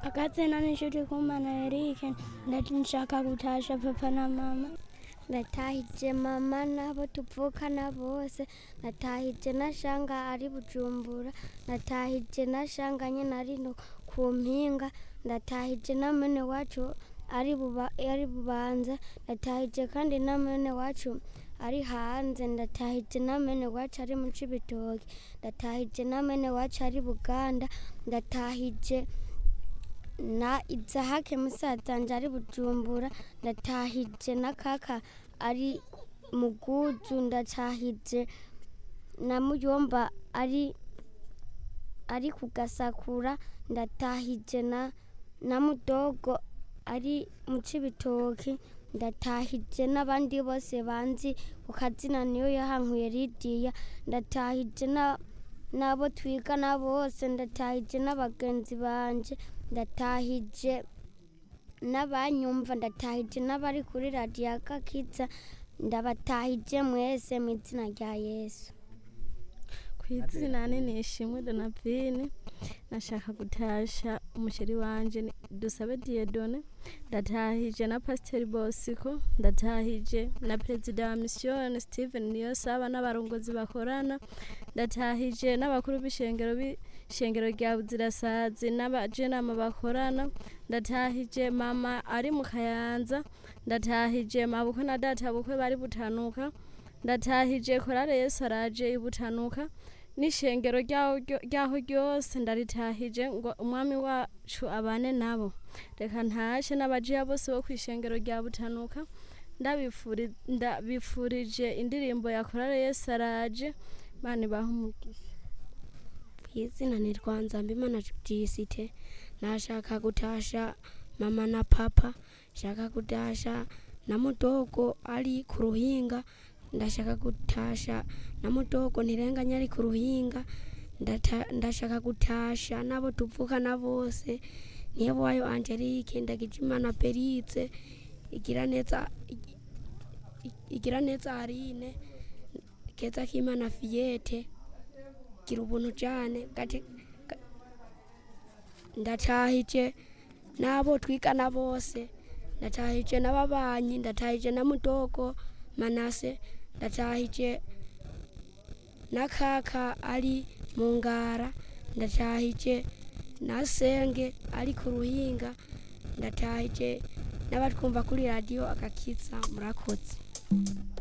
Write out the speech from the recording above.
akazina n'inshuti kumana erike ndati nshaka gutasha papa na mama ndatahije mama n'abo tuvukana bose natahije na shanga ari bujumbura natahije na shanga nyine ari no ku mpinga ndatahije na mwene wacu ari buba ari bubanza ndatahije kandi na mwene wacu ari hanze ndatahije na mwene wacu ari mu cibitoki ndatahije na mwene wacu ari buganda ndatahije na izahake musazanje ari bujumbura ndatahije na kaka ari muguju ndatahije na muyomba ari ari kugasakura ndatahije na na mudogo ari mu cibitoki ndatahije n'abandi bose banzi ku kazina niyo yahankuye lidiya ndatahije na n'abo twigana bose ndatahije n'abagenzi banje ndatahije n'abanyumva ndatahije n'abari kuri radiyo agakiza ndabatahije mwese mu izina rya yesu ku izina nini ishimwe donavine nashaka gutasha umusheri wanje ni- dusabe diyedone ndatahije na pasiteri bosiko ndatahije na perezida wa misiyoni steven niyosaba n'abarongozi bakorana ndatahije n'abakuru b'ishengero b'ishengero rya buzirasazi n'abajenama bakorana ndatahije mama ari mu kayanza ndatahije mabukwe na data bukwe bari butanuka ndatahije korale yesu araje ibutanuka n'ishengero ryaho ryo- ryaho ryose ndaritahije ngo umwami wacu abane nabo reka ntashe n'abajiya bose bo ku ishengero rya butanuka ndabifuri- ndabifurije indirimbo ya korale yesu araje mani baha umugisha izina ni rwanzambimana jisite nashaka gutasha mama na papa shaka gutasha na mudogo ari ku ruhinga ndashaka gutasha na mudogo ntirenganya ari ku ruhinga Ndata- ndashaka gutasha n'abo tuvukana bose niyo wayo angelique ndagijimana peritse igira neza igira neza arine keza k'imana fiyete gira ubuntu cyane gati ga- ndatahije n'abo twigana bose ndatahije n'ababanyi ndatahije na mudogo manase ndatahije na kaka ari mu ngara ndatahije na senge ari ku ruhinga ndatahije n'abatwumva kuri radiyo agakiza murakoze